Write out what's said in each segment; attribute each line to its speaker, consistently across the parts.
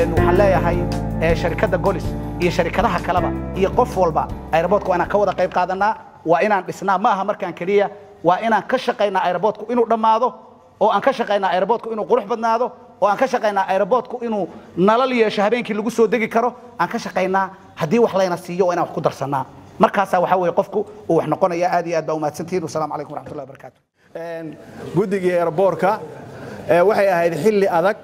Speaker 1: waxaan leeyahay sharikadda golis iyo sharikadaha kaleba iyo qof walba aeroboortka waa inaan ka wada qayb qaadanaa waa inaan dhisnaa ma aha markaan keliya waa inaan ka shaqaynaa aeroboortku inuu dhammaado oo aan ka shaqaynaa aeroboortku inuu qurux badnaado oo aan ka shaqaynaa aeroboortku inuu nalal yeesho habeenkii lagu soo degi karo aan ka shaqaynaa haddii wax layna siiyo waa inaan wax ku darsannaa markaasaa waxaa weeye qofku uu wax noqonaya aad iyo aad baa umahadsantihiin wasalaamu calaykum waraxmatullahi wabarakaatu
Speaker 2: guddigii aeroboorka waxay ahayd xilli adag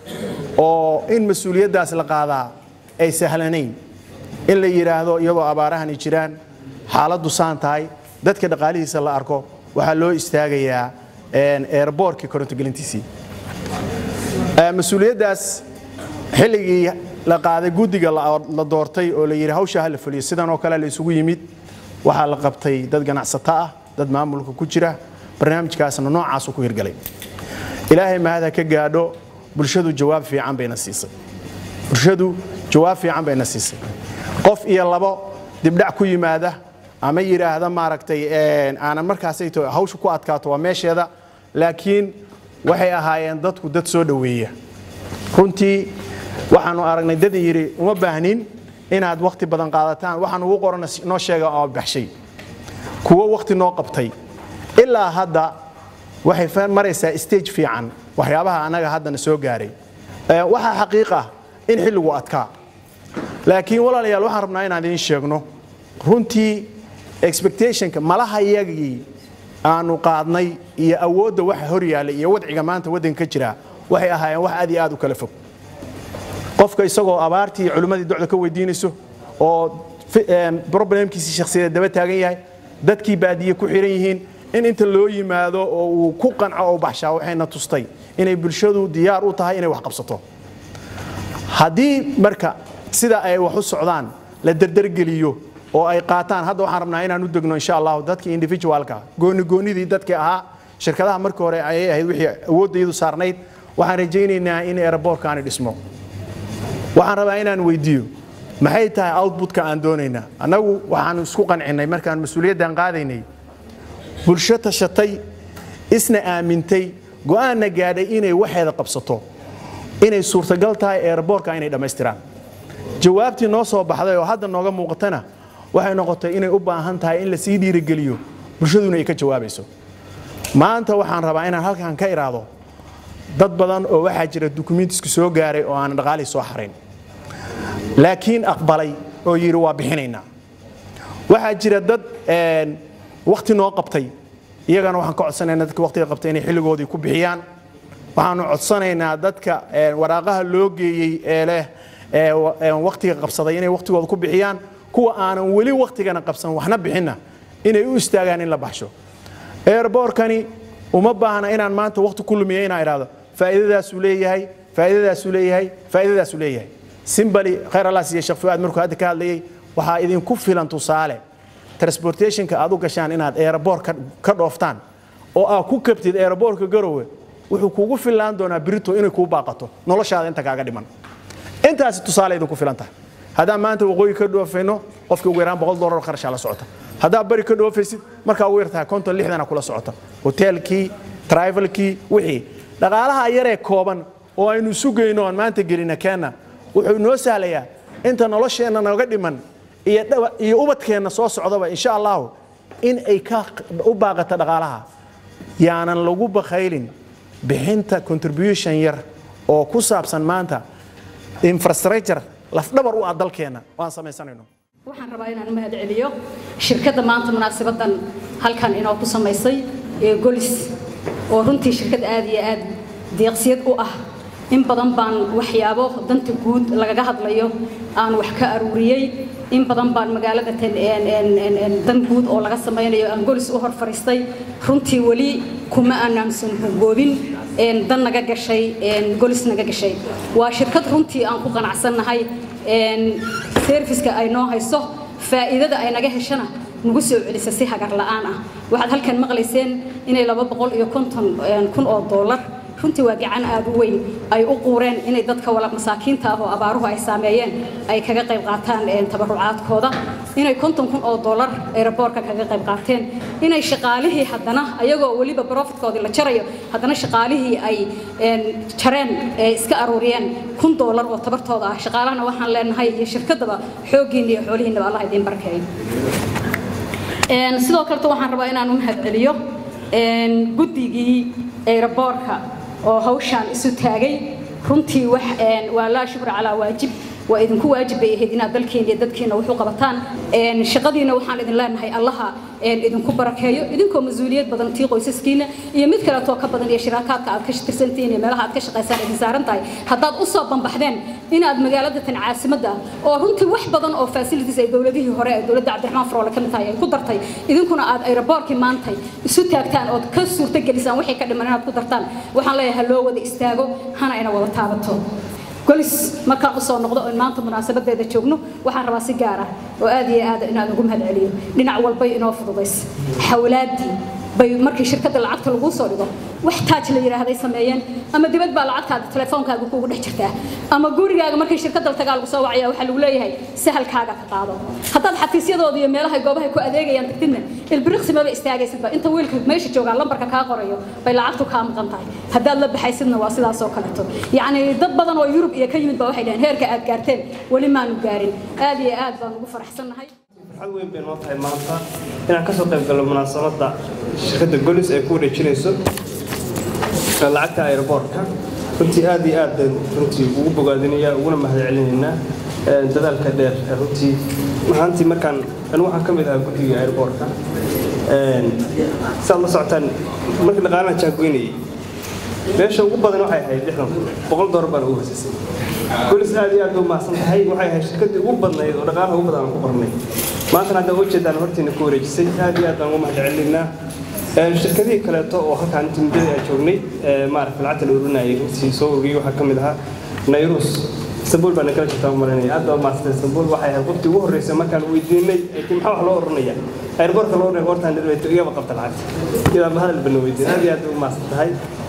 Speaker 2: oo in mas-uuliyaddaas la qaadaa ay sahlanayn in la yidhaahdo iyadoo abaarahani jiraan xaaladdu saan tahay dadka dhaqaalihiisa la arko waxaa loo istaagayaa aeroboorkii korontogelintiisii mas-uuliyaddaas xilligii la qaaday guddiga la doortay oo la yidhi hawshaa ha la fuliyo sidan oo kale la isugu yimid waxaa la qabtay dad ganacsato ah dad maamulka ku jira barnaamijkaasna noocaasuu ku hirgalay ilaahay mahada ka gaadho bulshadu jawaab fiican bayna siisay bulshadu jawaab fiican bayna siisay qof iyo labo dibdhac ku yimaada ama yidhaahda maaragtay aanan markaasayto hawsha ku adkaato waa meesheeda laakiin waxay ahaayeen dadku dad soo dhoweeya runtii waxaanu aragnay dad yidhi uma baahnin inaad wakhti badan qaadataan waxaan ugu qorana noo sheega oo baxshay kuwo wakhti noo qabtay ilaa hadda waxay maraysaa stage fiican waxyaabaha annaga haddana soo gaaray waxaa xaqiiq ah in xilligu adkaa laakiin walaalayaal waxaan rabnaa inaan idiin sheegno runtii expectationka malaha iyagii aanu qaadnay iyo awoodda waxa hor yaallay iyo wadciga maanta waddanka ka jira waxay ahaayeen wax aad iyo aad u kala fog qofka isagoo abaartii iyo culimmadii docda ka weydiinayso oo problemkiisii shakhsiyadeed daba taagan yahay dadkii baadiye ku xiran yihiin in inta loo yimaado oo uu ku qanco oo baxshaa waxayna tustay inay bulshadu diyaar u tahay inay wax qabsato haddii marka sida ay wax u socdaan la derdergeliyo oo ay qaataan hadda waxaan rabnaa inaan u degno insha allahu dadkii individualka goonigoonidii dadkii ahaa shirkadaha markii hore ayay ahayd wixii awooddaydu saarnayd waxaan rajaynaynaa in aeroboorkaani dhismo waxaan rabaa inaan weydiiyo maxay tahay outputka aan doonaynaa annagu waxaanu isku qancinnay markaan mas-uuliyaddan qaadaynay bulsho tashatay isna aamintay go'aanna gaadhay inay waxeeda qabsato inay suurtagal tahay aeroboorka inay dhammaystiraan jawaabtii noo soo baxday oo hadda nooga muuqatana waxay noqotay inay u baahan tahay in lasii dhiirigeliyo bulshaduna ay ka jawaabayso maanta waxaan rabaa inaan halkan ka iraado dad badan oo waxaa jira dukumiintisku soo gaaray oo aanan dhaqaalii soo xarayn laakiin aqbalay oo yidhi waa bixinaynaa waxaa jira dad wakhti noo qabtay iyagana waxaan ka codsanaynaa dadka wakhtiga qabtay inay xilligoodii ku bixiyaan waxaanu codsanaynaa dadka waraaqaha loo geeyey ee leh wakhtiga qabsaday inay wakhtigooda ku bixiyaan kuwa aanan weli wakhtigana qabsan waxna bixinna inay u istaagaan in la baxsho airboorkani uma baahna inaan maanta wakhti ku lumiya inaan idhaahdo faa'iidadaasuu leeyahay faa'iidadaasuu leeyahay faa'iidadaasuu leeyahay simbali khayr allah siiye sheekh fuaad markuu hadda ka hadlayay waxaa idinku filan tusaale transportationka aad u gashaan inaad aeroboor ka dhooftaan oo aad ku kabtid aeroboorka garowe wuxuu kuugu fillaan doonaa birito inay kuu baaqato noloshaada inta kaaga dhiman intaasi tusaale idinku filan tahay haddaan maanta waqooyi ka dhoofayno qofkii ugu yaraan boqol dollar kharashaa la socota haddaad bari ka dhoofaysid markaa ugu yartahay konton lixdana kula socota hoteelkii trivalkii wixii dhaqaalaha yaree kooban oo aynu sugayno aan maanta gelina keenna wuxuu noo sahlayaa inta nolosheenna naga dhiman iyo ubadkeenna soo socdaba insha allahu in ay ka u baaqata dhaqaalaha yaanan lagu bakhaylin bixinta contribution yar oo ku saabsan maanta infrastructure lafdhabar u ah dalkeenna oo aan samaysanayno
Speaker 3: waxaan rabaa inaan u mahad celiyo shirkadda maanta munaasabadan halkan inoo ku samaysay ee golis oo runtii shirkad aad iyo aad deeqsiyad u ah in badan baan waxyaabo danta guud lagaga hadlayo aan wax ka aruuriyey in badan baan magaalada dan guud oo laga samaynayo aan golis u hor fariistay runtii weli kuma aanamsan goobin dan naga gashay golis naga gashay waa shirkad runtii aan ku qanacsannahay serviska ay noo hayso faa'iidada ay naga heshana nagu soo celisa si hagar la'aan ah waxaad halkan maqlayseen inay laba boqol iyo konton kun oo dollar runtii waa gacan aad u weyn ay u quureen inay dadka wala masaakiinta ah oo abaaruhu ay saameeyeen ay kaga qayb qaataan tabarucaadkooda inay konton kun oo dollar aeroboortka kaga qayb qaateen inay shaqaalihii haddana ayagoo weliba profitkoodii la jarayo haddana shaqaalihii ay jareen iska aruuriyeen kun dollar oo tabartooda ah shaqaalahana waxaan leenahay iyo shirkadaba xooggiinna iyo xoolihiinaba allah idiin barkeeyo sidoo kaleto waxaan rabaa inaan u mahadceliyo guddigii aeroboorka oo hawshaan isu taagay runtii wax waa laa shukra calaa waajib waa idinku waajib bay ahayd inaad dalkeena iyo dadkeena wax u qabataan shaqadiina waxaan idin leenahay allaha idinku barakeeyo idinkoo mas-uuliyad badan tii qoysaskiina iyo mid kaleetoo ka badan iyo shiraakaadka aad ka tirsantihiin iyo meelaha aad ka shaqaysaan idin saaran tahay haddaad u soo bambaxdeen inaad magaalada tan caasimadda oo runtii wax badan oo facilities ay dowladihii hore ee dowladda cabdiraxmaan faroole ka mid tahay ay ku dartay idinkuna aad aeroboorkii maantay isu taagtaan ood ka suurtagelisaan waxay ka dhiman inaad ku dartaan waxaan leeyahay loo wada istaago hana ina wada taabato golis markaan usoo noqdo oo maanta munaasabadeeda joogno waxaan rabaa si gaar ah oo aad iyo aad inaan ugu mahadceliyo dhinac walbay inoo fududays xawlaadii bay markii shirkadda lacagta lagu soo dhigo wax taaj la yiraahday sameeyeen ama dibad baa lacagtaada telefoonkaaga kuugu dhex jirtaa ama gurigaaga markii shirkadda tagaa lagu soo wacaya waxaa lagu leeyahay sahalkaaga ka qaado haddaad xafiisyadooda iyo meelaha goobaha ku adeegayaan tagtidna ilbiriqsi maba istaagaysidba inta wiilka meesha joogaa lambarka kaa qorayo bay lacagtu kaa maqan tahay haddaad la baxaysidna waa sidaas oo kaleeto yacni dad badan oo yurub iyo ka yimid baa waxay dhaheen heerka aad gaarteen weli maanu gaarin aad iyo aad baan ugu faraxsannahay
Speaker 4: farxad weyn bay noo tahay maanta inaan kasoo qayb galno munaasabadda shirkadda golis ay ku wareejinayso lacagta aeroboortka runtii aad iyo aad baan runtii ugu bogaadinaya uguna mahadcelinaynaa dadaalka dheer runtii mahaantii markaan anigu waxaan ka mid ahaa guddiga aeroboortka saad la socotaan markii dhaqaalaha jaagoynayay meesha ugu badan waxay ahayd lixdan kun boqol doolar baan ugu hoosisay golis aad iyo aad u mahadsan tahay waxay ahayd shirkaddii ugu badnayd oo dhaqaalaha ugu badan aan ku qornay maantana hadda ujeedaan hortiina ku wareejisay aad iyo aad baan ugu mahadcelinaynaa shirkadihii kaleeto oo halkaan intii muddadii aan joognay maaragta lacagta la ururinayay runtii soo ururiyey waxaa ka mid ahaa nayrus istanbul baan kala jirtaa marinaya aad baa maasantay istanbul waxay ahayd qoftii ugu horreysay markaan weydiinay laakiin maxaa wax loo ururinaya airbortka loo urinaya hortaan dhirbayto igaba qabta lacagta iyadaa hadal bana weydiin aad iyo aad u maasan tahay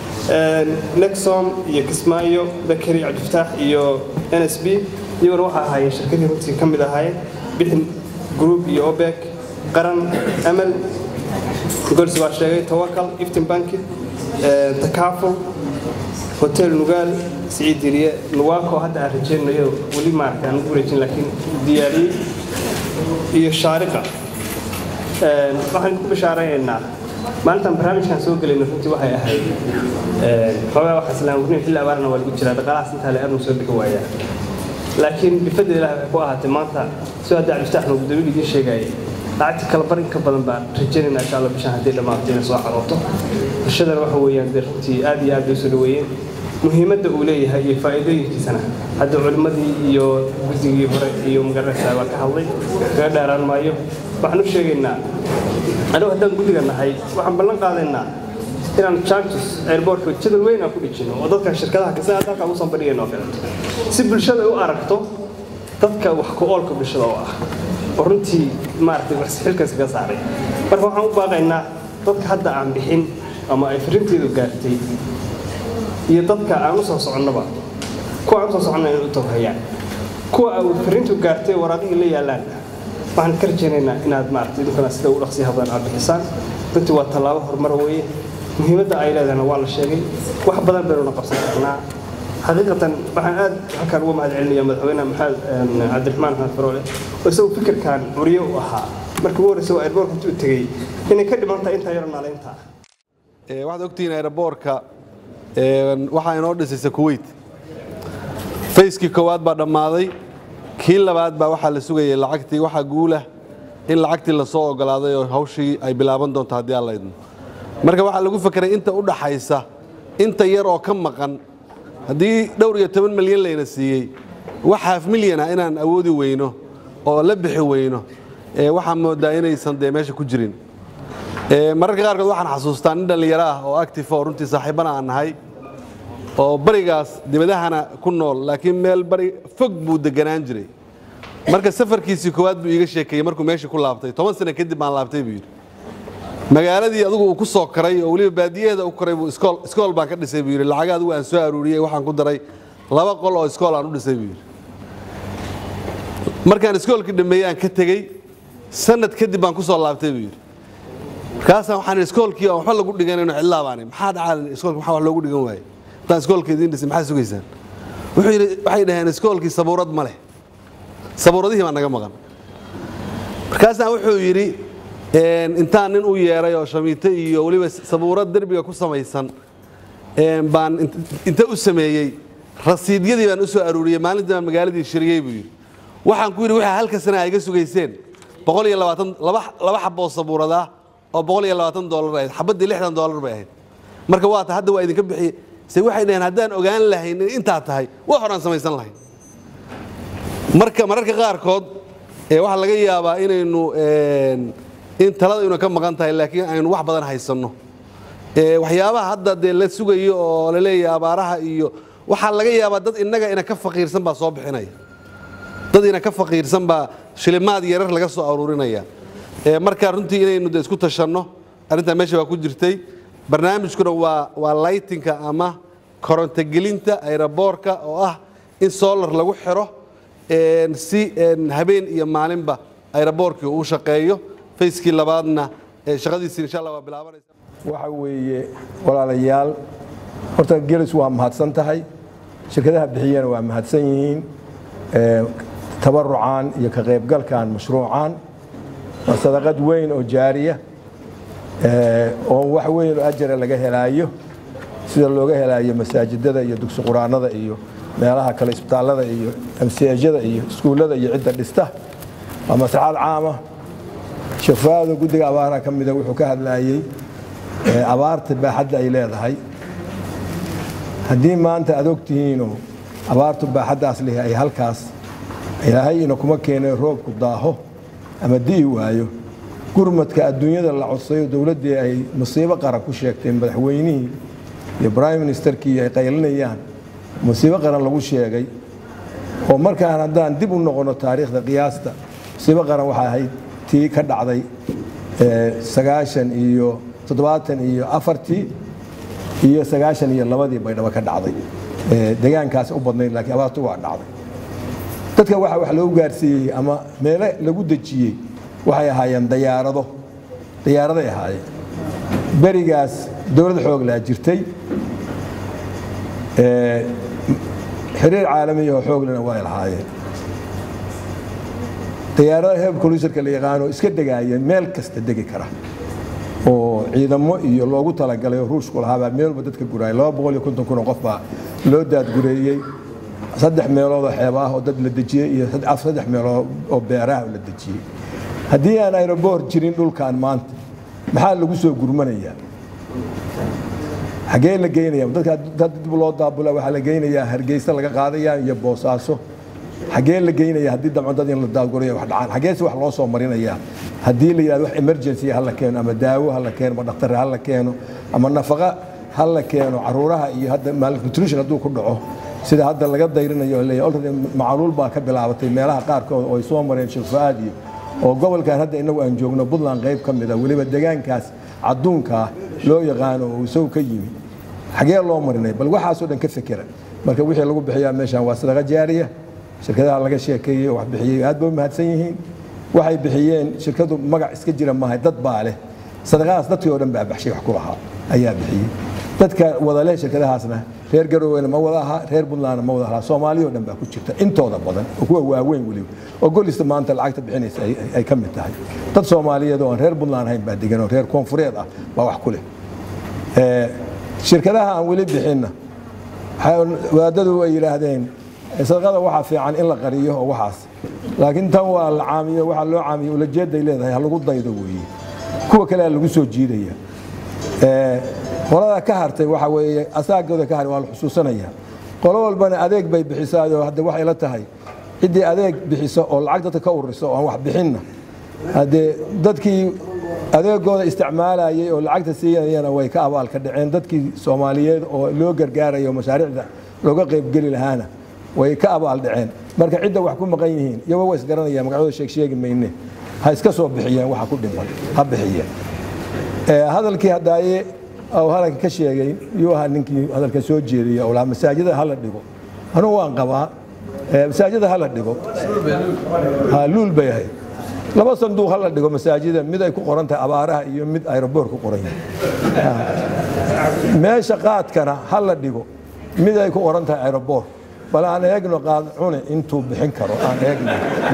Speaker 4: nexom iyo kismaayo bakari cabdifataax iyo n s b iyaguna waxaa ahaayeen shirkadii runtii ka mid ahaayeen bixin group iyo obek qaran amal gols waa sheegay tawakal iftin banki takaaful hotel nugaal siciid diriye nuwaako hadda aan rajaynayo weli maaragtay aan ugu wareejin laakiin diyaariyey iyo shaariqa waxaan ku bishaaraynaynaa maalintan barnaamijkan soo gelayna runtii waxay ahayd xoogaa waxaa islaan warnin xilli abaarna waa lagu jiraa dhaqaalahaas intaa le aadnu soo bixi waayaa laakiin bifadda ilaah waxay ku ahaatay maanta soo hadda cabdiftaaxna gudoomiye idiin sheegayay lacagta kala barin ka badan baan rajaynayna insha allah bishaan haddii dhammaato inay soo xarooto bulshadana waxa weeyaan dee runtii aad iyo aad bay soo dhaweeyeen muhiimadda uu leeyahay iyo faa'iidooyinkiisana hadda culimmadii iyo guddigii hore iyo magaranaysaa baa ka hadlay kaga dheeraan maayo waxaan u sheegaynaa anigu haddaan guddiga nahay waxaan ballan qaadaynaa inaan charges airportka jadal weyn aan ku dhijino oo dadka shirkadaha kasa hadda halkaa ugu sanbadhigayno oo kaleeto si bulshada u aragto dadka wax ku oolka bulshada oo ah oo runtii maaragtay wax xilkaas kaga saaray marka waxaan u baaqaynaa dadka hadda aan bixin ama ay farrinteedu gaartay iyo dadka aan u soo soconnaba kuwa aan u soo soconna inay u tawhayaan kuwa ay farrintu gaartay waraaqihii la yaallaan waxaan ka rajaynaynaa inaad maaragtay idinkana sida ugu dhaqsiyaha badan aad bixisaan runtii waa tallaabo horumar weeye muhiimadda ay leedahayna waa la sheegay wax badan baynuna qabsan karnaa xaqiiqatan waxaan aad halkaan uga mahad celinaya madaxweyne maxamed cabdiraxmaan maxamed faroole oo isagu fikirkan curiye u ahaa markii ugu horreysay waa airbortka intuu tegey inay ka dhiman tahay intaa yaro naalaynta
Speaker 5: waxaad ogtihiin airboortka waxaa inoo dhisaysa kuwait fayskii koowaad baa dhammaaday kii labaad baa waxaa la sugayay lacagtii waxaa guulah in lacagtii lasoo ogolaaday oo hawshii ay bilaaban doonto haddii aan laydmo marka waxaa lagu fekeray inta u dhaxaysa inta yar oo ka maqan haddii dhowr iyo toban milyan layna siiyey wax haaf milyana inaan awoodi weyno oo la bixi weyno waxaa moodaa inaysan dee meesha ku jirin mararka qaarkood waxaan xasuustaa nin dhallinyaro ah oo active oo runtii saaxiibana aan nahay oo barigaas dibadahana ku nool laakiin meel bari fog buu deganaan jiray marka safarkiisii koowaad buu iiga sheekeeyey markuu meeshii ku laabtay toban sano kadib baan laabtay buu yidhi magaaladii adigu uu ku soo karay oo weliba baadiyaheeda u koray buu iskool iskool baan ka dhisay buu yidhi lacag adigu aan soo aruuriyey waxaan ku daray laba qol oo iskool aan u dhisay buu yidhi markaan iskoolkii dhameeyey aan ka tegey sanad kadib baan ku soo laabtay buu yidhi markaasaan waxaan idhi iskoolkii aan waxba lagu dhiganayno cidlaa baan idhi. maxaa dhacaa iskoolka maxaa wax loogu dhigan waaye haddaan iskoolka idiin dhisay maxaa sugaysaan wuxuu yidhi waxay dhaheen iskoolkii sabuurad ma leh sabuuradihii baa naga maqan markaasaan wuxuu yidhi een, intaan nin u yeeray oo shamiito iyo weliba sabuurad derbiga ku samaysan een, baan int- inta u sameeyey rasiidyadii baan u soo aruuriyey maalintii baan magaaladii shiriyey buu yidhi waxaan ku yidhi waxaa halka sana ay iga sugayseen boqol iyo labaatan laba laba xaboo sabuurad ah oo boqol iyo labaatan doolar ahayd xabaddii lixdan doolar bay ahayd marka waa ta hadda waa idinka bixiyey se waxay dhaheen haddaan ogaan lahayn in intaa tahay wax horaan samaysan lahayn marka mararka qaarkood ee waxaa laga yaabaa inaynu een, in talada inu ka maqan tahay laakiin aynu wax badan haysanno Ee, waxyaabaha hadda dee la sugayo oo la leeyahay abaaraha iyo waxaa laga yaabaa dad innaga ina ka faqiirsan baa soo bixinaya dad ina ka faqiirsan baa shilimaad yarar laga soo aruurinaya Ee, marka runtii inaynu de isku tashanno arrintaa meesha waa ku jirtay barnaamijkuna waa waa lightinka ama korontogelinta aeroboorka oo ah in solar lagu xiro een, si een, habeen iyo maalinba aeroboorkii uu shaqeeyo fayskii labaadna ee, shaqadiisi insha allah waa bilaabanaysa
Speaker 6: waxa weeye walaalayaal horta gelis waa mahadsan tahay shirkadaha bixiyana waa mahadsan yihiin Ee, tabarucan iyo ka qaybgalkan mashruucan waa sadaqad weyn oo jaariya ee, oo wax weyn oo ajara laga helaayo sida looga helaayo masaajidada iyo dugsi quraanada iyo meelaha kale isbitaallada iyo amsiajada iyo iskuullada iyo cidda dhista waa maslaxad caama shafaado guddiga abaaraha ka mida wuxuu ka hadlayey ee, abaarta baaxadda ay leedahay haddii maanta aad ogtihiinoo abaartu baaxaddaas leh ay halkaas ilaahay ina kuma keenay roobku daaho ama di'i waayo gurmadka adduunyada la codsayo dowladdii ay musiibo qaran ku sheegtay madaxweynihii iyo prime ministerkii ay qaylinayaan musiibo qaran lagu sheegay oo markaan haddaan dib u noqono taariikhda qiyaasta musiibo qaran waxay ahayd tii ka dhacday ee, sagaashan iyo toddobaatan iyo afartii iyo sagaashan iyo labadii baydhabo ka dhacday Ee, deegaankaas u badnayd laakiin abaartu waa dhacday dadka waxa wax loogu gaarsiiyey ama meelo lagu dejiyey waxay ahaayeen dayaarado dayaaraday ahaayeen berigaas dowlad xoog laa jirtay Ee, xiriir caalami oo xooglena way lahaayeen dayaarada heeb koluserka la yaqaano iska degaayeen meel kasta degi kara oo ciidamo iyo loogu talagalay oo ruushku lahaabaa meel walba dadka guraayay laba boqol iyo konton kun oo qof baa loo daadgureeyey saddex meelood oo xeeb ah oo dad la dejiyey iyo sad- saddex meelood oo beeraha la dejiyey haddii aan aeroboor jirin dhulkan maanta maxaa lagu soo gurmanayaa xagee la geynaya dadka dad dib loo daabula waxaa la geynayaa hargeysa laga qaadaya iyo boosaaso xagee la geynaya haddii damco dad in la daadgurayo wax dhacaan xageese wax loo soo marinayaa haddii la yidhahdo wax emergency ha la keeno ama daawo ha la keeno ama dhakhtar ha la keeno ama nafaqa ha la keeno caruuraha iyo hadda malnutrition hadduu ku dhaco sida hadda laga dayrinayo oo leeyahay already macaluul baa ka bilaabatay meelaha qaarkood oo ay soo mareen shirfaad iyo oo gobolkan hadda inagu aan joogno puntland qayb ka mid a weliba deegaankaas cadduunkaa loo yaqaano oo isagu ka yimi xagee loo marinay bal waxaasoo dhan ka fekera marka wixii lagu bixiyaa meeshan waa sadaqa jaariya shirkadaha laga sheekeeyey oo wax bixiyey aad bay u mahadsan yihiin waxay bixiyeen shirkadu magac iska jira maahay dad baa leh sadaqadaas dadkii oo dhan baa baxshay wax ku lahaa ayaa bixiyey dadka wada leh shirkadahaasna reer garoowena ma wada aha reer puntlandna ma wada aha soomaaliya oo dhan baa ku jirta intooda badan oo kuwa waaweyn weliba oo golista maanta lacagta bixinaysa ay- ay- ay ka mid tahay dad soomaaliyeed oo aan reer puntland ahayn baa degan oo reer koonfureed ah baa wax ku leh Ee, shirkadaha aan weli bixinna waxay- wadaadadu ay yidhaahdeen sadaqada waxaa fiican in la qariyo oo waxaas laakiin tan waa la caamiyo waxaa loo caamiyo ulajeeday leedahay ha lagu daydo weeye kuwa kale lagu soo jiidaya Ee, qolada ka hartay waxa weeye asaagooda ka haray waa la xusuusanaya qolo walbana adeeg bay bixisaayoo hadda waxay la tahay ciddii adeeg bixiso oo lacag dadka ka ururiso oo aan wax bixinna haddee dadkii adeegooda isticmaalayay oo lacagta siinayana way ka abaal ka dhaceen dadkii soomaaliyeed oo loo gargaarayo oo mashaariicda looga qaybgeli lahaana way ka abaal dhaceen marka cidda wax ku maqan yihiin iyagoo waa isgaranayaan magacooda sheeg sheegi mayne ha iska soo bixiyeen waxa ku dhiman ha bixiyeen hadalkii haddaaye oo hadalka ka sheegay yuu ahaa ninkii hadalka soo jeediyay oo lahaa masaajida hala dhigo anugu waan qabaa masaajida hala dhigo ha luul bay ahayd laba sanduuq hala dhigo masaajida mid ay ku qoran tahay abaaraha iyo mid aeroboor ku qoran yahay meesha qaadkana hala dhigo mid ay ku qoran tahay aeroboor bal aan eegno qaad cune intuu bixin karo aan eegno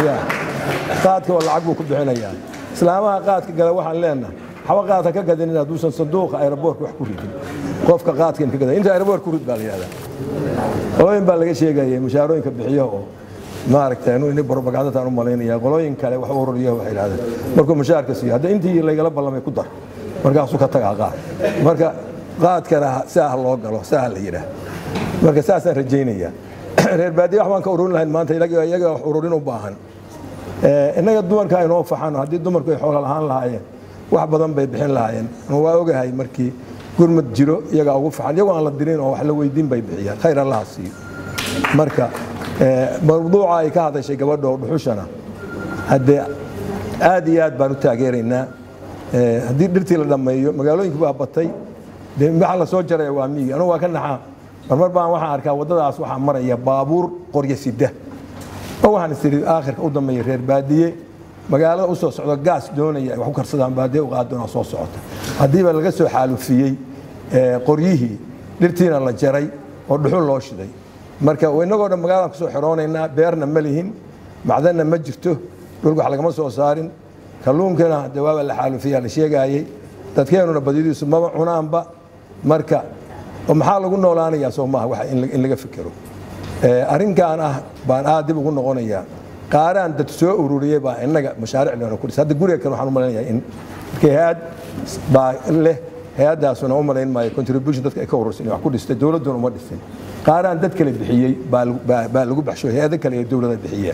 Speaker 6: qaadka oo lacag buu ku bixinayaa islaamaha qaadka gala waxaan leenahay waxba qaadka ka gadinin hadduusan sanduuqa aeroboorka wax ku ridin qofka qaadka in ka gadan inta aeroboor ku rid baa la yihahdaa qolooyin baa laga sheegaya mushaarooyinka bixiyo oo maaragtay anu ini propagandatan u malaynaya qolooyin kale wax ururiya waxay yidhahdeen markuu mushaarka siiyo hadda intii laygala ballamay ku dar markaasuu ka tagaa qaad marka qaadkana saah loo galo saah la yidhaah marka saasaan rajaynayaa reer baadiya wax baan ka ururin lahayn maanta iyaga wax ururin u baahan innaga dumarka aynoo faxano haddii dumarku ay xoola lahaan lahaayeen wax badan bay bixin lahaayeen waa ogahay markii gurmad jiro iyagaa ugu faxan iyagoo aan la dirin oo wax la weydiin bay bixiyaan khayr allaha siiyo marka mawduuca ay ka hadashay gabadha oo dhuxushana haddee aad iyo aad baan u taageeraynaa haddii dhirtii la dhammeeyo magaalooyinku baa batay dee waxa la soo jaraya waa miigi anugu waa ka naxaa marmar baan waxaan arkaa waddadaas waxaa maraya baabuur qoryo sida oo waxaan is idhi aakhirka u dambeeya reer baadiye magaalada u soo socdo gaas doonaya ay wax ku karsadaan baadiye u qaadoona soo socota haddiiba laga soo xaalufiyey qoryihii dhirtiina la jaray oo dhuxul loo shiday marka inagoo dhan magaaladan kusoo xiroonaynaa beerna ma lihin macdanna ma jirto dhulka wax lagama soo saarin kalluunkana de waaba la xaalufiyaa la sheegaayey dadkeenuna badidiisu maba cunaanba marka maxaa lagu noolaanayaa soo maaha wax in laga fikero arrinkan ah baan aad dib ugu noqonayaa qaaraan dad soo ururiyey baa innaga mashaaric leena ku dhisa hadda guriga kan waxaan u malaynayaa in markii hay-ad baa leh hay-addaasuna u malayn maayo contribution dadka ay ka urursan wax ku dhistay dowladduna uma dhisin qaaraan dad kale bixiyey baa lagu baxsho hay-ado kale ee dowladda bixiyeen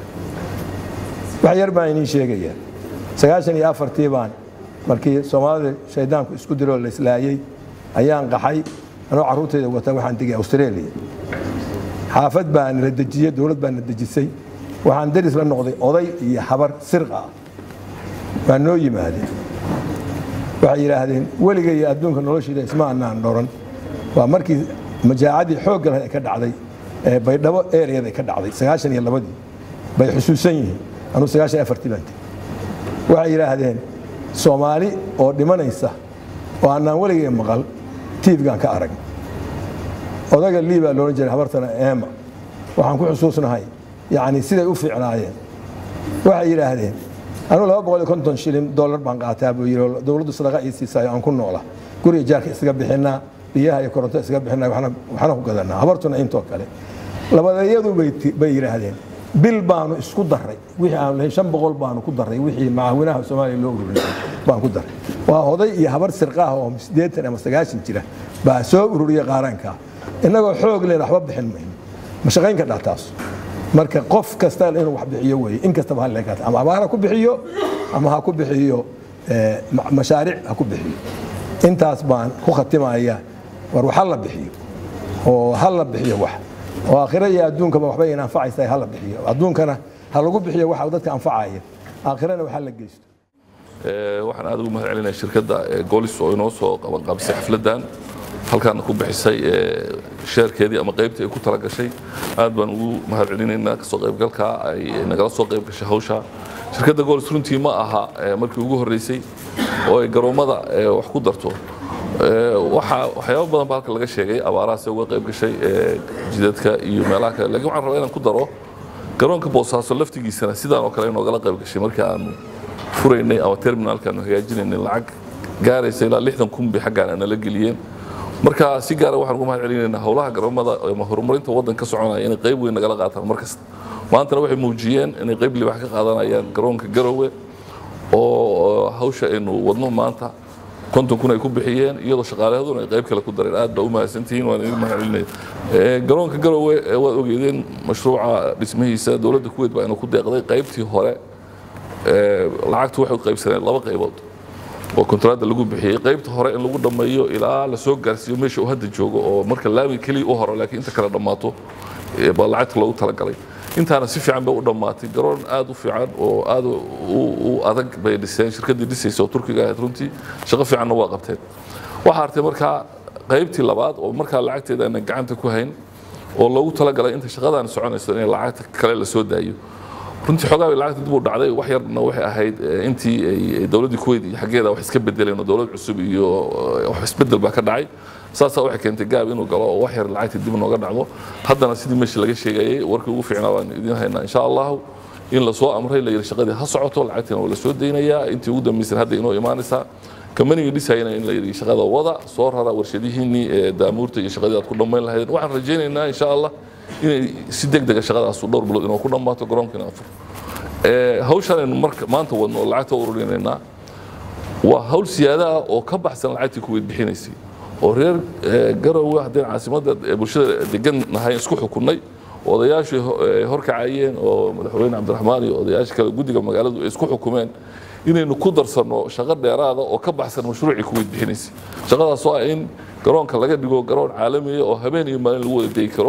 Speaker 6: wax yar baan idiin sheegayaa sagaashan iyo afartii baan markii soomaalida shaydaanku isku diroo la islaayey ayaan qaxay anoo carruurtayda wata waxaan degay australia xaafad baa nala dejiyey dowlad baa na dejisay waxaan daris la noqday oday iyo habar sirqa ah waa noo yimaadeen waxay yidhaahdeen weliga iyo adduunka noloshiida isma anaan dhoran waa markii majaacadii xoogga lahayd ay ka dhacday ee baydhabo ereyada ay ka dhacday sagaashan iyo labadii bay xusuusan yihiin anuu sagaashan iyo afartii baan tegey waxay yidhaahdeen soomaali oo dhimanaysa oo annaan weligay maqal tiifgaan ka arag odaga liibaa loolan jiray habartana eema waxaan ku xusuusnahay yani siday u fiicnaayeen waxay yidhaahdeen anuu laba boqol iyo konton shilin dollar baan qaataa buu yidhi dowladdu sadaqa ii siisaayo aan ku noola guriga jaarka isaga bixinaa biyaha iyo koronto isaga bixinaa waxna ku gadanaa habartuna intoo kale labadeeyadu bay yidhaahdeen bil baanu isku daray wixii aan lahayn shan boqol baanu ku daray wixii macaawinaha soomaaliya loo ururinay baan ku daray waa oday iyo habar sirqaah oo siddeetan ama sagaashan jira baa soo ururiyay qaaraanka innagoo xoog leen waxba bixin mayno ma shaqayn ka dhahtaas marka qof kasta inuu wax bixiyo weeye in kastaba ha leekaata ama abaar ha ku bixiyo ama ha ku bixiyo mashaariic ha ku bixiyo intaas baan ku khatimaya war wax ha la bixiyo oo ha la bixiyo wax oo aakhiro iyo adduunkaba waxba in anfacaysa ha la bixiyo adduunkana ha lagu bixiyo waxa dadka anfacaya aakhirana wax ha la geysto
Speaker 7: waxaan aad ugu mahad celinaya shirkadda golis oo inoo soo qabanqaabisay xafladdan halkaana ku bixisay sheerkeedii ama qaybtii ay ku tala gashay aad baan ugu mahad celinaynaa kasoo qaybgalka ay nagala soo qayb gashay hawsha shirkadda golis runtii ma aha markii ugu horreysay oo ay garoommada wax ku darto waxaa waxyaabo badan baa halka laga sheegay abaarahaasee uga qayb gashay jidadka iyo meelaha kale lakiin waxaan rabaa inaan ku daro garoonka boosaaso laftigiisana sidaan oo kale inoogala qayb gashay markii aanu furaynay ama terminaalka aanu hagaajinaynay lacag gaaraysa ilaa lixdan kun bay xaggaan aanala geliyeen marka si gaara waxaan ugu mahad celinaynaa howlaha garoomada ama horumarinta waddan ka soconaya inay qayb weyn nagala qaataan mar kasta maantana waxay muujiyeen inay qayb libax ka qaadanayaan garoonka garowe oo hawsha aynu wadno maanta konton kun ay ku bixiyeen iyadoo shaqaalehaduna ay qayb kale ku dareen aad baa u mahadsantihiin waan idin mahad celinaya garoonka garowe waad ogeedeen mashruuca dhismihiisa dowladda kuweyd baa inu ku deeqday qaybtii hore lacagtu waxay u qaybsaneen laba qaybood oo kontraadda lagu bixiyey qaybta hore in lagu dhammeeyo ilaa la soo gaarsiiyo meesha uu hadda joogo oo marka laami keliya u horo laakiin inta kale dhammaato baa lacagta loogu talagalay intaana si fiican bay u dhammaatay garoon aad u fiican oo aad u adag bay dhiseen shirkaddii dhisaysa oo turkiga ahayd runtii shaqo fiicanna waa qabteen waxaa artay markaa qaybtii labaad oo markaa lacagteeda aanan gacanta ku hayn oo loogu talagalay inta shaqadaan soconayso in lacagta kale la soo daayo runtii xoogaa bay lacagta dib u dhacday wax yarna waxay ahayd intii ay dowladdii kuwait iyo xaggeeda wax iska bedeleen oo dowlad cusub iyo wax isbedel baa ka dhacay saasaa waxay keentay gaab inuu galo oo wax yar lacagtii dib nooga dhacdo haddana sidii meeshii laga sheegayay warkii ugu fiicnaa baan idiin haynaa insha allahu in lasoo amray la yidhi shaqadii ha socoto lacagtiina waa la soo daynayaa intii ugu dambaysan hadda inoo imaanaysaa kambanigii dhisayana in la yidhi shaqada wada soo rara warshadihiinnii ee daamuurta iyo shaqadii aad ku dhammayn lahaydeen waxaan rajaynaynaa insha allah inay si deg dega shaqadaasu dhowr bilood inoo ku dhammaato garoonkiina afur hawshan aynu marka maanta wadno oo lacagta ururinaynaa waa hawl siyaada ah oo ka baxsan lacagtii kuweyd bixinaysay oo reer garowe haddeen caasimadda bulshada degan nahay isku xukunnay odayaashu horkacayeen oo madaxweyne cabdiraxmaan iyo odayaasha kale guddiga magaaladu ay isku xukumeen inaynu ku darsanno shaqo dheeraada oo ka baxsan mashruucii kuweyd bixinaysay shaqadaas oo ah in garoonka laga dhigo garoon caalamiya oo habeen iyo maalin lagu wada degi karo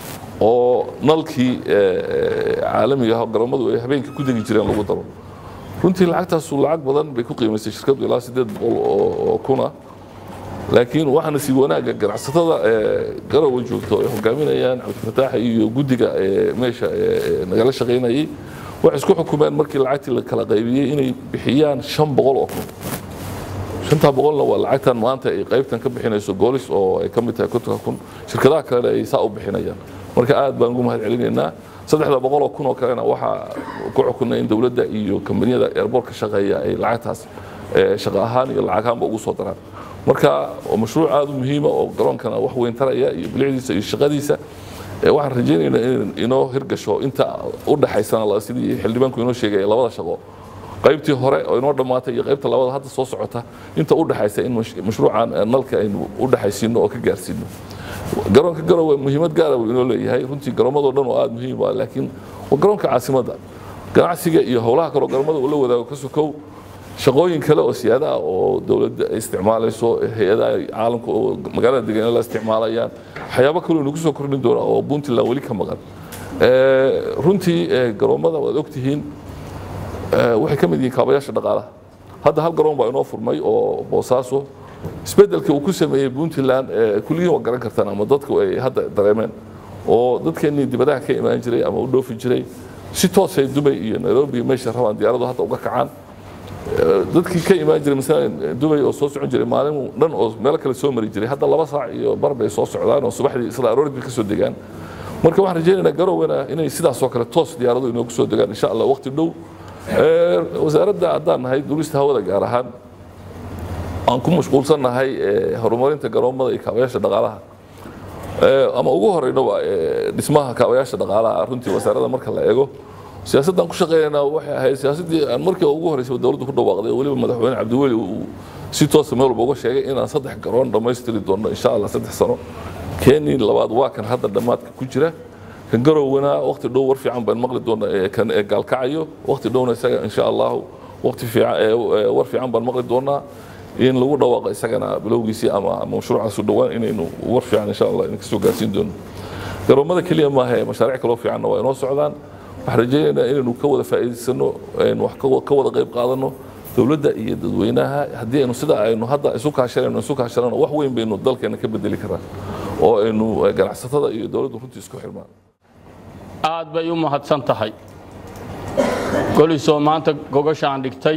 Speaker 7: oo nalkii caalamiga ah garoomadu ay habeenkii ku degi jireen lagu daro runtii lacagtaasu lacag badan bay ku qiimaysay shirkaddu ilaa siddeed boqol oo kuna laakiin waxaana sii wanaagga ganacsatada garowe joogto ay hogaaminayaan cabdifataax iyo guddiga meesha nagala shaqaynayay waxay isku xukumeen markii lacagtii la kala qaybiyey inay bixiyaan shan boqol oo kun shantaa boqolna waa lacagtan maanta ay qaybtan ka bixinayso goolis oo ay ka mid tahay kontonka kun shirkadaha kalena ay saa u bixinayaan marka aad baan ugu mahad celinaynaa saddexda boqol oo kun oo kalena waxaa ku xukunay in dowladda iyo kambaniyada airbortka shaqeeya ay lacagtaas shaqo ahaan iyo lacag ahaanba ugu soo daraan marka waa mashruuc aad u muhiima oo garoonkana wax weyn taraya iyo bilicdiisa iyo shaqadiisa waxaan rajaynaynaa in inoo hirgasho inta u dhaxaysana sidii xildhibaanku inoo sheegay labada shaqo qaybtii hore oo inoo dhammaatay iyo qaybta labada hadda soo socota inta u dhaxaysa in mashruucan nalka aynu u dhaxaysiino oo ka gaarsiino garoonka garowe muhiimad gaara uu inoo leeyahay runtii garoomadoo dhan oo aad muhiim ah laakiin waa garoonka caasimadda ganacsiga iyo howlaha kaloo garoomada uu la wadaago ka sokow shaqooyin kale oo siyaada ah oo dowladda ay isticmaalayso hay-adaha caalamka oo magaalada degan la isticmaalayaan waxyaabo kaloo inagu soo kordhin doona oo puntland weli ka maqan runtii garoomada waad ogtihiin waxay ka mid yihiin kaabayaasha dhaqaalaha hadda hal garoon baa inoo furmay oo boosaaso isbeddelka uu ku sameeyey puntland kulligiin waa garan kartaan ama dadku ay hadda dareemeen oo dadkeennii dibadaha ka imaan jiray ama u dhoofi jiray si toosay dubay iyo nairobi iyo meesha rabaan diyaaradu hadda uga kacaan dadkii ka imaan jiray masalan dubay oo soo socon jiray maalin dhan oo meelo kale soo mari jiray hadda laba saac iyo bar bay soo socdaan oo subaxdii isla aroorid bay ka soo degaan marka waxaan rajaynaynaa garowena inay sidaas oo kale toos diyaaradu inoogu soo degaan insha allah waqti dhow wasaaradda haddaan nahay duulista hawada gaar ahaan aan ku mashquulsannahay horumarinta garoomada iyo kaabayaasha dhaqaalaha ama ugu horeynaba dhismaha kaabayaasha dhaqaalaha runtii wasaaradda marka la eego siyaasaddan ku shaqeynaynaa waxay ahayd siyaasaddii aan markii ugu horeysay dowladdu ku dhawaaqday weliba madaxweyne cabdiweli uu si toosa meel walba uga sheegay inaan saddex garoon dhammaystiri doono insha allah saddex sano keenii labaad waa kan hadda dhammaadka ku jira kan garowna waqti dhow war fiican baan maqli doonaa kan gaalkacayo waqti dhowna isaga insha allahu waqti fiican war fiican baan maqli doonaa in lagu dhawaaqo isagana bilowgiisii ama ama mashruucaas u dhowaan inaynu war fiican insha allah idinka soo gaarsiin doono garoomada keliya maaha mashaariic kaloo fiicanna waa inoo socdaan waxaan rajaynaynaa inaynu ka wada faa'iidaysano aynu wax ka wada qayb qaadano dowladda iyo dadweynaha haddii aynu sida aynu hadda isu kaashanayno isu kaashanano wax weyn baynu dalkeena ka bedeli karaa oo aynu ganacsatada iyo dowladdu runtii isku xirmaan
Speaker 8: aad bay u mahadsan tahay golisoo maanta gogashaan dhigtay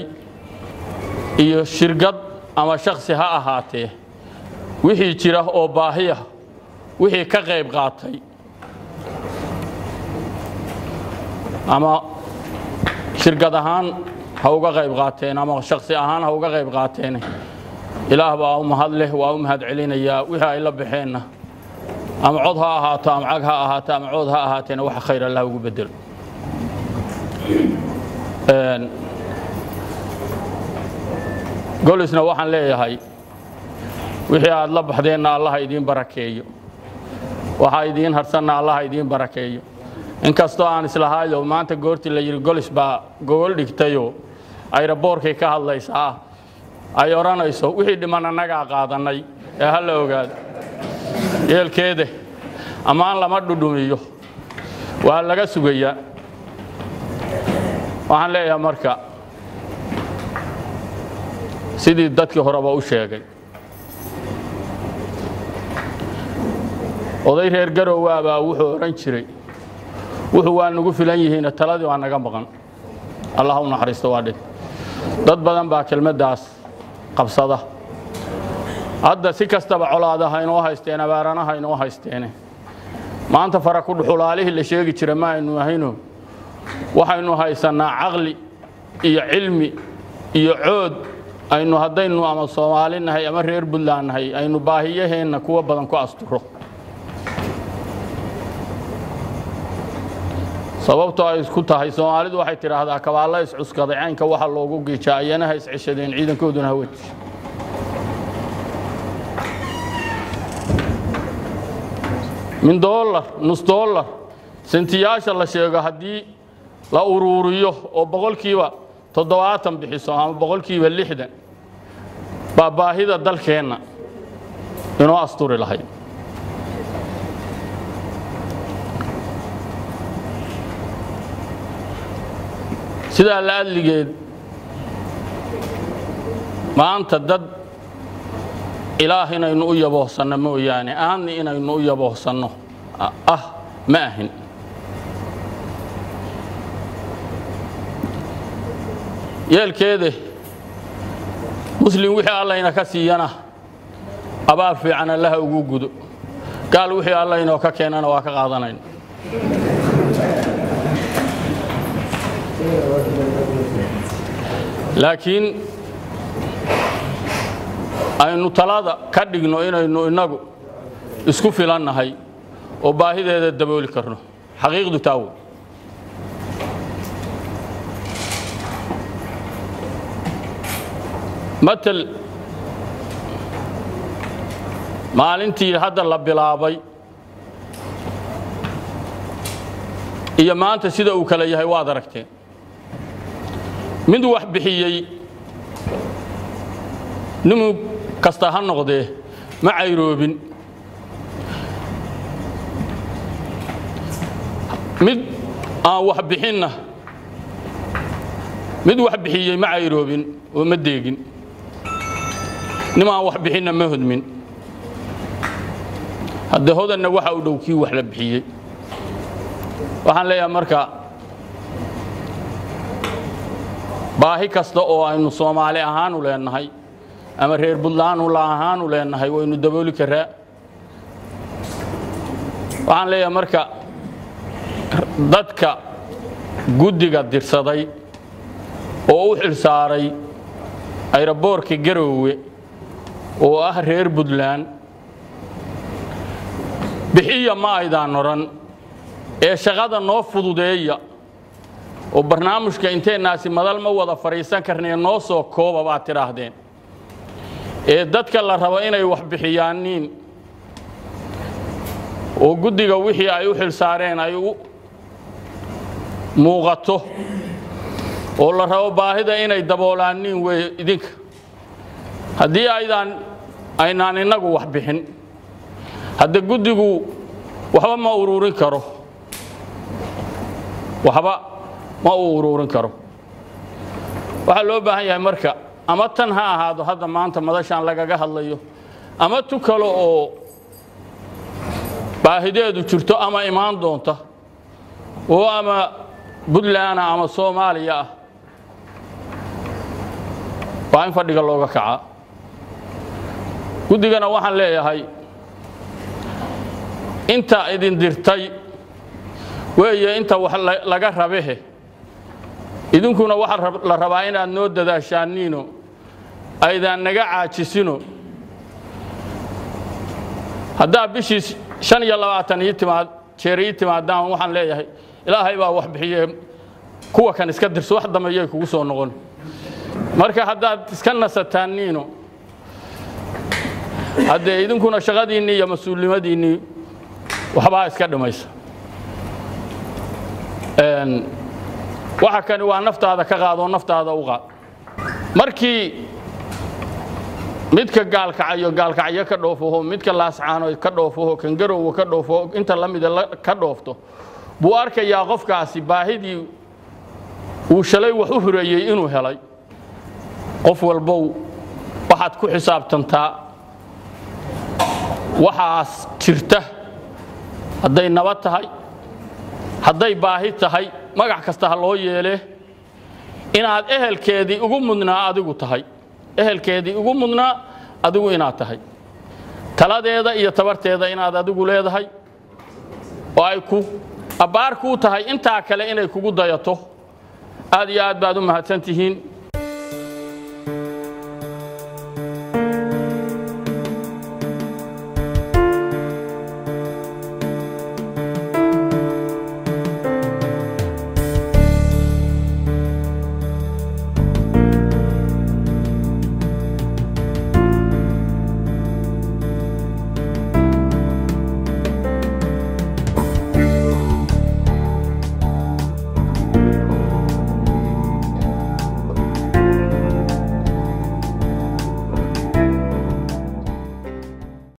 Speaker 8: iyo shirkad ama shaksi ha ahaatee wixii jira oo baahiya wixii ka qayb qaatay ama shirkad ahaan ha uga qayb qaateen ama shaksi ahaan ha uga qayb qaateen ilaah baa u mahad leh waa u mahad celinayaa wixii ay la baxeenna ama cod ha ahaato ama cag ha ahaato ama cood ha ahaateena waxa khayr allah ugu bedelo golisna waxaan leeyahay wixii aad la baxdeenna allaha idiin barakeeyo waxaa idiin harsanna allaha idiin barakeeyo inkastoo aan islahaayo maanta goortii la yidhi golis baa gogol dhigtayoo ayraboorkay ka hadlaysaa ay odhanayso wixii dhiman annagaa qaadannay ee ha la ogaado yeelkeede ammaan lama dhudhumiyo waa laga sugayaa waxaan leeyahay marka sidii dadkii horeba u sheegay oday reer garowaa baa wuxuu odhan jiray wuxuu waa nagu filan yihiin taladii waa naga maqan allah u naxariisto waa dhig dad badan baa kelmaddaas qabsada hadda si kastaba colaada haynoo haysteen abaarana haynoo haysteene maanta fara ku dhuxulaalihii la sheegi jira ma aynu ahayno waxaynu haysannaa caqli iyo cilmi iyo cood aynu haddaynu ama soomaali nahay ama reer buntland nahay aynu baahiyaheenna kuwa badan ku asturo sababtoo ay isku tahay soomaalidu waxay tidhaahdaa kabaalla iscuskaday caynka waxa loogu giijaa ayana ha isceshadeen ciidankooduna haweji min dollar nus dollar sentiyaasha la sheego haddii la uruuriyo oo boqolkiiba toddobaatan bixiso ama boqolkiiba lixdan baa baahida dalkeenna inoo asturi lahayd sidaa la adligeed maanta dad ilaah inaynu u yaboohsanno mooyaane aanni inaynu u yaboohsanno ah ma ahin yeelkeede muslim wixii allayna ka siiyana abaal fiican allaha ugu gudo gaal wixii allaynoo ka keenana waa ka qaadanayn laakiin aynu talada ka dhigno inaynu innagu isku filannahay oo baahideeda dabooli karno xaqiiqdu taa wey matal maalintii hadda la bilaabay iyo maanta sida uu kale yahay waad aragteen mid wax bixiyey nimu kasta ha noqdee ma cayroobin mid aan wax bixinna mid wax bixiyey ma cayroobin oo ma deegin nim aan wax bixinna ma hodmin hadde hodanna waxa u dhow kii wax la bixiyey waxaan leeyahay marka baahi kasta oo aynu soomaali ahaanu leenahay ama reer buntlaanu la ahaanu leenahay waynu dabooli karaa waxaan leeyahay marka dadka guddiga dirsaday oo u xil saaray ayroboorka garoowe oo ah reer buntland bixiya ma aydaan odhan ee shaqada noo fududeeya oo barnaamijka inteennaasi madal ma wada fadhiisan karnee noo soo kooba baad tidhaahdeen ee dadka la rabo inay wax bixiyaaniin oo guddiga wixii ay u xil saareen ay u muuqato oo la rabo baahida inay daboolaaniin wey idinka haddii aydaan aynaan innagu wax bixin hadde guddigu waxba ma uruurin karo waxba ma uu uruurin karo waxaa loo baahan yahay marka ama tan ha ahaado hadda maanta madashaan lagaga hadlayo ama tu kale oo baahideedu jirto ama imaan doonta oo ama buntland ama soomaaliya ah waa in fadhiga looga kacaa guddigana waxaan leeyahay inta idin dirtay weeye inta wax laga rabehe idinkuna waxaa la rabaa inaad noo dadaashaaniino aydaan naga caajisino haddaa bishii shan iyo labaatan ii timaad jeer ii timaadaan waxaan leeyahay ilaahay baa wax bixiye kuwa kan iska dirso wax dambeeyay kugu soo noqon marka haddaad iska nasataaniino haddee idinkuna shaqadiinnii iyo mas-uulnimadiinnii waxbaa iska dhimaysa waxa kani waa naftaada ka qaadoo naftaada u qaad markii midka gaalkacayo gaalkacyo ka dhoofaho midka laascaano ka dhoofaho kan garowa ka dhoofaho inta la mida ka dhoofto buu arkayaa qofkaasi baahidii uu shalay wax u hureeyey inuu helay qof walbow waxaad ku xisaabtantaa waxaas jirta hadday nabad tahay hadday baahi tahay magac kasta ha loo yeelee inaad ehelkeedii ugu mudnaa adigu tahay ehelkeedii ugu mudnaa adigu inaad tahay taladeeda iyo tabarteeda inaad adigu leedahay oo ay ku abbaar kuu tahay intaa kale inay kugu dayato aad iyo aad baad u mahadsan tihiin